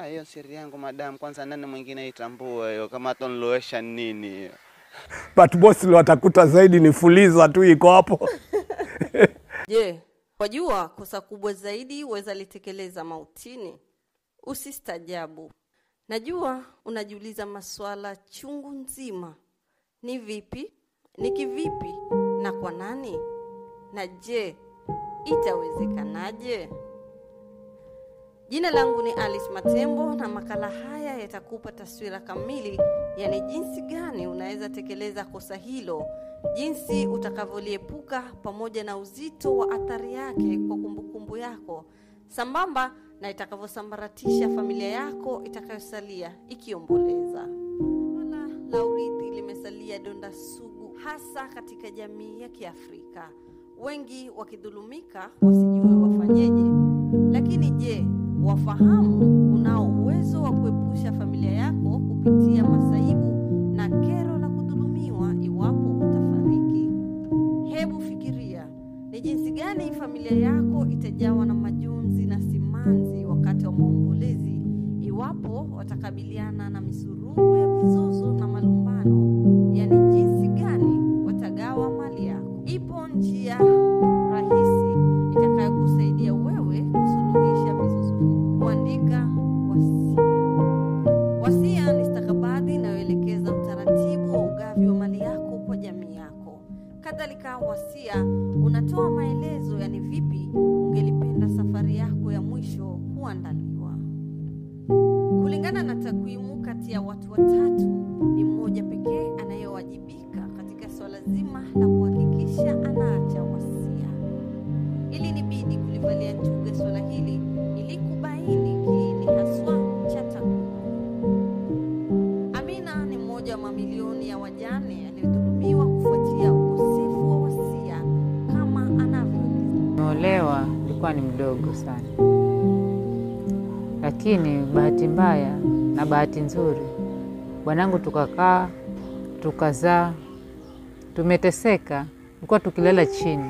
Ah, Hiyo siri yangu madam, kwanza nani mwingine itambue hiyo, kama atonilowesha nini hiyo. but bosi watakuta zaidi ni fuliza tu iko hapo Je, wajua kosa kubwa zaidi waweza litekeleza mautini? Usistajabu. Najua unajiuliza maswala chungu nzima. Ni vipi? Ni kivipi? Na kwa nani? Na je, itawezekanaje? Jina langu ni Alice Matembo na makala haya yatakupa taswira kamili, yani jinsi gani unaweza tekeleza kosa hilo, jinsi utakavyoliepuka, pamoja na uzito wa athari yake kwa kumbukumbu yako, sambamba na itakavyosambaratisha familia yako itakayosalia ikiomboleza. Swala la urithi limesalia donda sugu, hasa katika jamii ya Kiafrika, wengi wakidhulumika wasijue wafanyeje. Lakini je, wafahamu unao uwezo wa kuepusha familia yako kupitia masaibu na kero la kudhulumiwa iwapo utafariki? Hebu fikiria ni jinsi gani familia yako itajawa na majonzi na simanzi wakati wa maombolezi iwapo watakabiliana na misururu ya mizozo na malumbano, yani jinsi gani watagawa mali yako. Ipo njia rahisi itakayokusaidia wewe kusuluhisha mizozo hii: kuandika wasia. Wasia ni stakabadhi inayoelekeza utaratibu wa ugavi wa mali yako kwa jamii yako. Kadhalika, wasia unatoa maelezo, yani vipi ungelipenda safari yako ya mwisho kuandaliwa. Kulingana na takwimu, kati ya watu watatu ni mmoja pekee anayewajibika katika swala zima la kuhakikisha anaacha wasia. Ili nibidi kulivalia njuga swala hili ili kubaini kiini haswa cha takwimu. Amina ni mmoja wa mamilioni ya wajane aliyodhulumiwa kufuatia ukosefu wa wasia kama anavyoeleza. Nimeolewa nilikuwa ni mdogo sana, lakini bahati mbaya na bahati nzuri, bwanangu tukakaa tukazaa, tumeteseka, tulikuwa tukilala chini.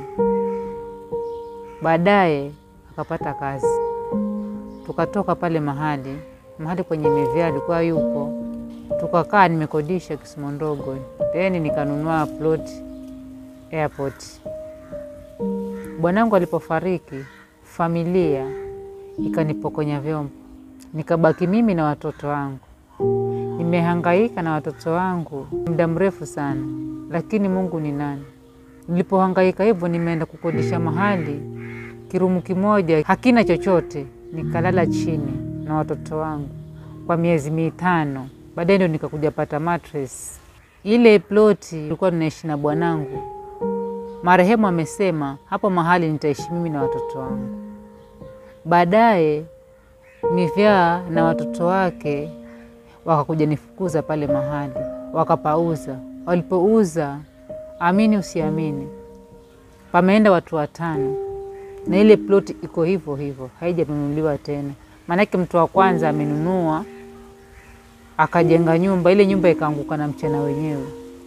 Baadaye akapata kazi, tukatoka pale mahali mahali kwenye mevya alikuwa yupo, tukakaa, nimekodisha Kisumu ndogo, then nikanunua plot airport. Bwanangu alipofariki, familia ikanipokonya vyombo, nikabaki mimi na watoto wangu. Nimehangaika na watoto wangu muda mrefu sana, lakini Mungu ni nani? Nilipohangaika hivyo, nimeenda kukodisha mahali kirumu kimoja hakina chochote, nikalala chini na watoto wangu kwa miezi mitano. Baadaye ndio nikakuja pata mattress. Ile ploti tulikuwa tunaishi na bwanangu, marehemu amesema hapo mahali nitaishi mimi na watoto wangu. Baadaye Mivyaa na watoto wake wakakuja nifukuza pale mahali, wakapauza. Walipouza, amini usiamini, pameenda watu watano na ile ploti iko hivyo hivyo, haijanunuliwa tena. Maanake mtu wa kwanza amenunua akajenga nyumba, ile nyumba ikaanguka na mchana wenyewe.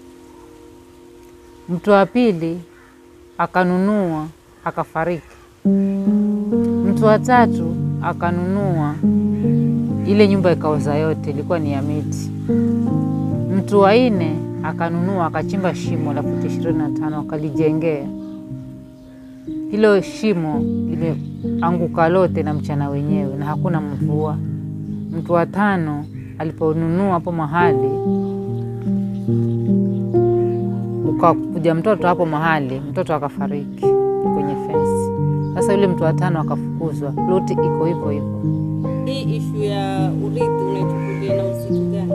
Mtu wa pili akanunua akafariki. Mtu wa tatu akanunua, ile nyumba ikaoza yote, ilikuwa ni ya miti. Mtu wa nne akanunua akachimba shimo la futi ishirini na tano akalijengea. Hilo shimo limeanguka lote na mchana wenyewe na hakuna mvua. Mtu wa tano aliponunua hapo mahali ukakuja mtoto hapo mahali, mtoto akafariki kwenye fensi. Sasa yule mtu wa tano akafukuzwa, ploti iko hivyo hivyo. Hii ishu ya urithi unaichukulia na uzito gani?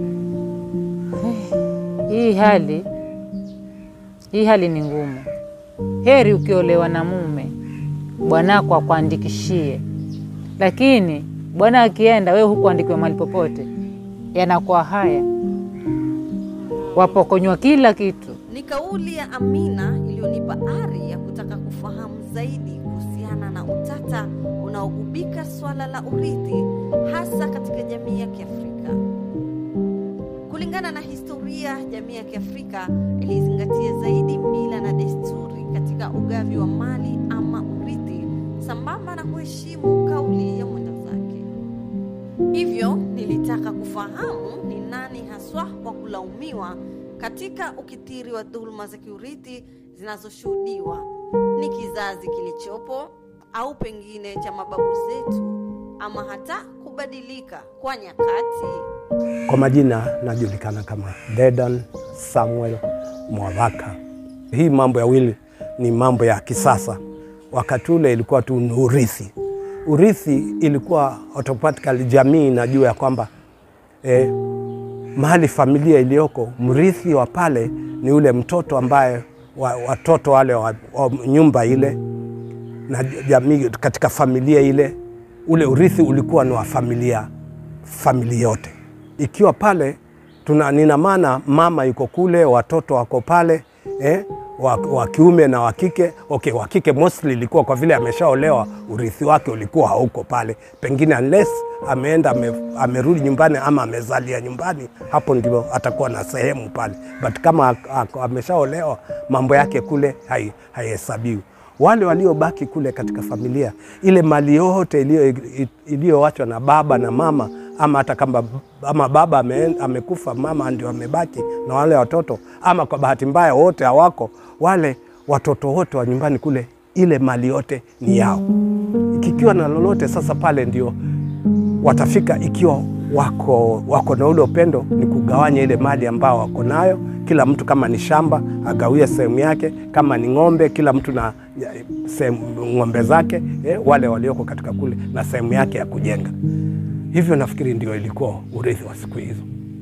Hii hali hii hali ni ngumu. Heri ukiolewa na mume bwanako akuandikishie, lakini bwana akienda, wewe hukuandikiwa mahali popote, yanakuwa haya, wapokonywa kila kitu. Ni kauli ya Amina iliyonipa ari ya kutaka kufahamu zaidi kuhusiana na utata unaogubika swala la urithi hasa katika jamii ya Kiafrika. Kulingana na historia, jamii ya Kiafrika ilizingatia zaidi mila na desturi katika ugavi wa mali ama urithi, sambamba na kuheshimu kauli ya mwenda zake. Hivyo nilitaka kufahamu ni nani haswa wa kulaumiwa katika ukithiri wa dhuluma za kiurithi zinazoshuhudiwa. Ni kizazi kilichopo au pengine cha mababu zetu, ama hata kubadilika kwa nyakati? Kwa majina najulikana kama Dedan Samuel Mwavaka. Hii mambo ya wili ni mambo ya kisasa. Wakati ule ilikuwa tu ni urithi. Urithi ilikuwa automatically, jamii inajua ya kwamba eh, mahali familia iliyoko, mrithi wa pale ni ule mtoto ambaye wa, watoto wale wa, wa nyumba ile na jamii katika familia ile, ule urithi ulikuwa ni wa familia familia yote ikiwa pale tuna, nina maana mama yuko kule, watoto wako pale eh, wa, wa kiume na wa kike. Okay, wa kike mostly ilikuwa kwa vile ameshaolewa, urithi wake ulikuwa hauko pale, pengine unless ameenda ame, amerudi nyumbani ama amezalia nyumbani, hapo ndio atakuwa na sehemu pale, but kama ako- ameshaolewa mambo yake kule hai- haihesabiwi wale waliobaki kule katika familia, ile mali yote iliyo- iliyoachwa na baba na mama, ama hata kama ama baba ame, amekufa, mama ndio amebaki na wale watoto, ama kwa bahati mbaya wote hawako, wale watoto wote wa nyumbani kule, ile mali yote ni yao. Kikiwa na lolote sasa, pale ndio watafika ikiwa wako, wako na ule upendo, ni kugawanya ile mali ambao wako nayo. Kila mtu kama ni shamba agawie sehemu yake, kama ni ng'ombe, kila mtu na ya, sehemu ng'ombe zake eh, wale walioko katika kule na sehemu yake ya kujenga. Hivyo nafikiri ndio ilikuwa urithi wa siku hizo.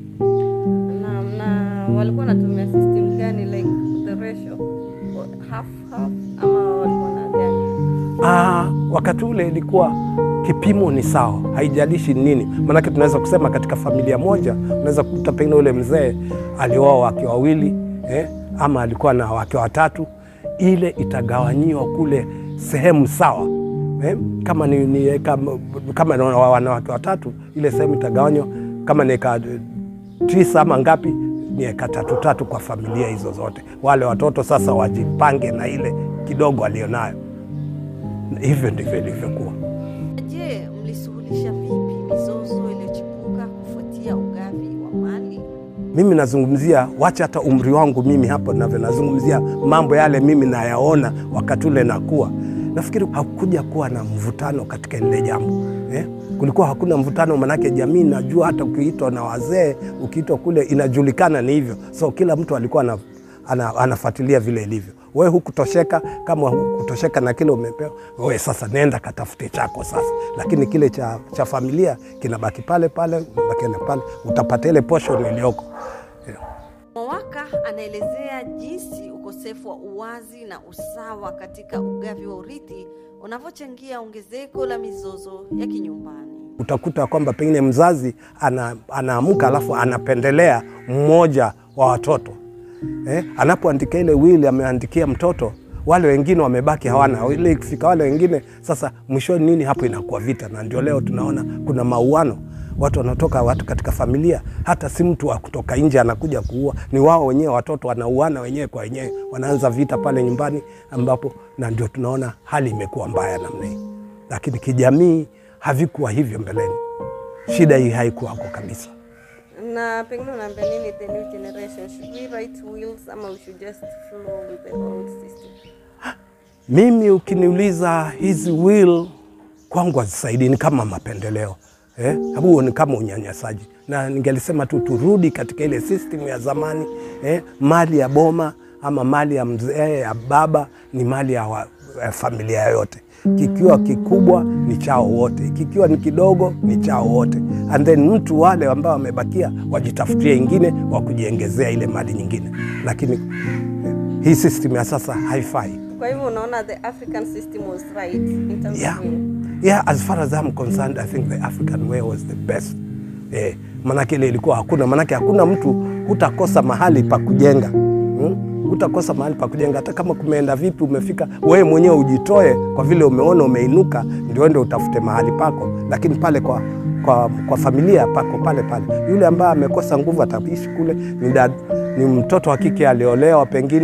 na, na walikuwa wanatumia system gani like the ratio half half ama walikuwa na gani? Ah, wakati ule ilikuwa kipimo ni sawa, haijalishi ni nini. Maanake tunaweza kusema katika familia moja unaweza kukuta pengine ule mzee alioa wake wawili eh, ama alikuwa na wake watatu, ile itagawanyiwa kule sehemu sawa eh, kama ni, ni kama, kama ni wanawake watatu, ile sehemu itagawanywa kama ni eka tisa ama ngapi, ni eka tatu tatu kwa familia hizo zote. Wale watoto sasa wajipange na ile kidogo alionayo. Hivyo ndivyo ilivyokuwa. Je, mlisuluhisha vipi mizozo iliyochipuka kufuatia ugavi wa mali? Mimi nazungumzia, wacha hata umri wangu mimi hapo navyo, nazungumzia mambo yale mimi nayaona wakati ule nakuwa. Nafikiri hakuja kuwa na mvutano katika lile jambo eh? Kulikuwa hakuna mvutano, manake jamii najua, hata ukiitwa na wazee, ukiitwa kule inajulikana ni hivyo, so kila mtu alikuwa ana, ana, anafuatilia vile ilivyo. We hukutosheka, kama hukutosheka na kile umepewa, we sasa nenda katafute chako sasa, lakini kile cha, cha familia kinabaki pale pale, kinabaki pale, utapata ile portion iliyoko. Mwawaka anaelezea jinsi ukosefu wa uwazi na usawa katika ugavi wa urithi unavyochangia ongezeko la mizozo ya kinyumbani. utakuta kwamba pengine mzazi ana, anaamka alafu anapendelea mmoja wa watoto eh, anapoandika ile wili ameandikia mtoto, wale wengine wamebaki hawana ile. Ikifika wale wengine sasa, mwishoni nini hapo, inakuwa vita, na ndio leo tunaona kuna mauano watu wanatoka watu katika familia, hata si mtu wa kutoka nje anakuja kuua, ni wao wenyewe watoto wanauana wenyewe kwa wenyewe, wanaanza vita pale nyumbani, ambapo na ndio tunaona hali imekuwa mbaya namna hii, lakini kijamii havikuwa hivyo mbeleni. Shida hii haikuwako kabisa. Na pengine unaambia nini the new generation? Should we write wills ama we should just flow with the old system? Mimi ukiniuliza hizi will kwangu hazisaidii, ni kama mapendeleo eh? Huo ni kama unyanyasaji, na ningelisema tu turudi katika ile system ya zamani eh? Mali ya boma ama mali ya mzee ya baba ni mali ya, wa, ya familia yote. Kikiwa kikubwa ni chao wote, kikiwa ni kidogo ni chao wote, and then mtu wale ambao wamebakia wajitafutie ingine wa kujiengezea ile mali nyingine, lakini eh, hii system ya sasa haifai. Kwa hivyo unaona the African system was right in terms Yeah. of will. Yeah, as far as I'm concerned, I think the African way was the best. Eh, manake ile ilikuwa hakuna, manake hakuna mtu hutakosa mahali pa kujenga hmm? Hutakosa mahali pa kujenga hata kama kumeenda vipi, umefika wewe mwenyewe ujitoe, kwa vile umeona umeinuka, ndio ende utafute mahali pako, lakini pale kwa kwa, kwa familia pako pale pale. Yule ambaye amekosa nguvu ataishi kule, ni, dad, ni mtoto wa kike aliolewa pengine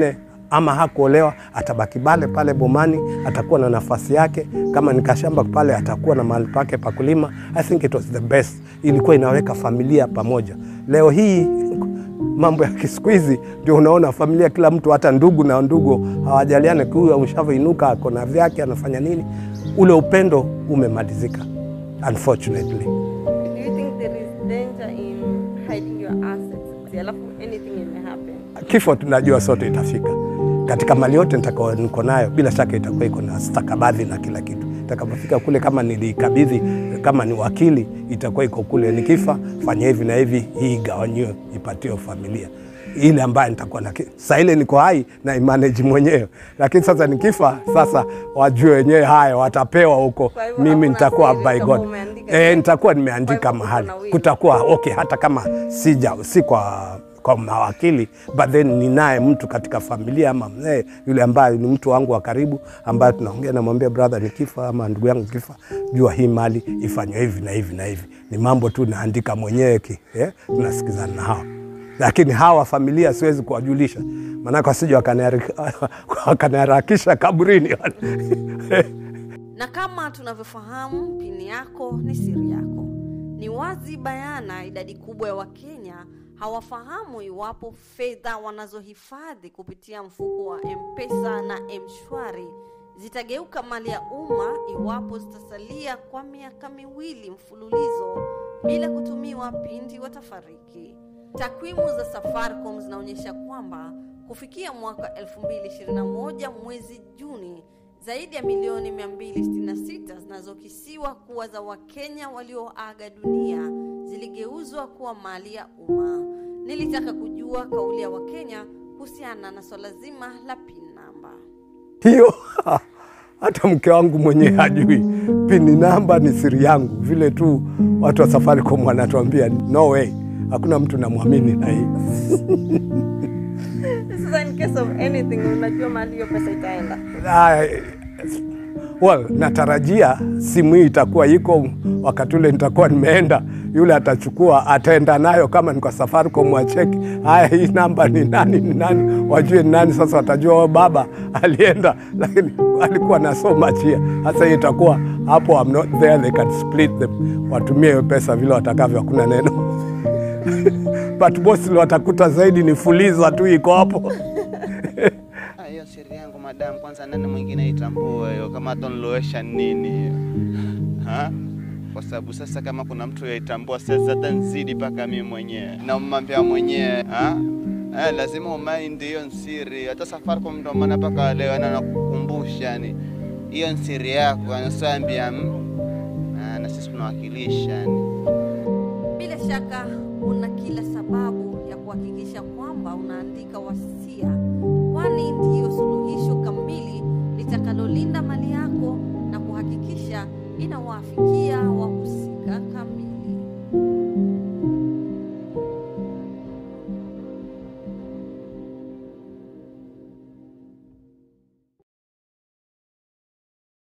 ama hakuolewa, atabaki pale pale bomani, atakuwa na nafasi yake. Kama ni kashamba pale, atakuwa na mahali pake pa kulima. I think it was the best, ilikuwa inaweka familia pamoja. Leo hii mambo ya siku hizi ndio unaona familia, kila mtu, hata ndugu na ndugu hawajaliane. Huyu amshavoinuka ako na vyake, anafanya nini? Ule upendo umemalizika unfortunately. Do you think there is danger in hiding your assets? Alafu anything may happen. Kifo tunajua sote itafika. Katika mali yote nitakao niko nayo, bila shaka itakuwa iko na stakabadhi na kila kitu. Itakapofika kule, kama nilikabidhi, kama ni wakili, itakuwa iko kule. Nikifa fanya hivi na hivi, hii gawanyiwe, ipatiwe familia ile ambayo nitakuwa na saa ile niko hai na imanage mwenyewe, lakini sasa nikifa, sasa wajue wenyewe haya watapewa huko, Kwa hivyo mimi hakuna nitakuwa siri by kama God umeandika eh, tu. nitakuwa Kwa nimeandika hivyo mahali uko na will. kutakuwa okay, hata kama sija si kwa kwa mawakili but then ninaye mtu katika familia ama mzee yule ambaye ni mtu wangu wa karibu ambaye tunaongea, namwambia brother, nikifa ama ndugu yangu kifa, jua hii mali ifanywe hivi na hivi na hivi. Ni mambo tu naandika mwenyewe ki eh, tunasikizana na hawa, lakini hawa familia siwezi kuwajulisha, maanake wasije wakaniharak- wakaniharakisha kaburini Na kama tunavyofahamu, pini yako ni siri yako. Ni wazi bayana, idadi kubwa ya Wakenya hawafahamu iwapo fedha wanazohifadhi kupitia mfuko wa M-Pesa na M-Shwari zitageuka mali ya umma iwapo zitasalia kwa miaka miwili mfululizo bila kutumiwa pindi watafariki. Takwimu za Safaricom zinaonyesha kwamba kufikia mwaka 2021 mwezi Juni zaidi ya milioni 266 zinazokisiwa kuwa za Wakenya walioaga dunia ziligeuzwa kuwa mali ya umma. Nilitaka kujua kauli ya Wakenya kuhusiana na swala zima la PIN namba. hiyo hata mke wangu mwenyewe hajui. Pini namba ni siri yangu, vile tu watu wa Safaricom wanatuambia no way, hakuna mtu namwamini na hii. Sasa in case of anything, unajua mali hiyo pesa itaenda. Ah, well, natarajia simu hii itakuwa iko wakati ule nitakuwa nimeenda, yule atachukua ataenda nayo, kama ni kwa Safaricom wacheki, haya, hii namba ni nani, ni nani, wajue ni nani. Sasa watajua oh, baba alienda, lakini alikuwa na so much here. Sasa hii itakuwa hapo, I'm not there, they can split them, watumie hiyo pesa vile watakavyo, hakuna neno but mostly watakuta zaidi ni fuliza tu iko hapo. Ah, hiyo siri yangu madam, kwanza nani mwingine itambue hiyo, kama atonilowesha nini hiyo ha? Kwa sababu sasa kama kuna mtu yaitambua sasa, hata nzidi mpaka mimi mwenyewe na mmambia mwenyewe ha? Eh, lazima umaindi hiyo nsiri. Hata Safaricom ndo maana mpaka leo na nakukumbusha, yani hiyo nsiri yako, anasoambia na sisi tunawakilisha yani. Bila shaka una kila sababu ya kuhakikisha kwamba unaandika wasia, kwani ndiyo suluhisho kamili litakalolinda mali yako na kuhakikisha inawafikia wahusika kamili.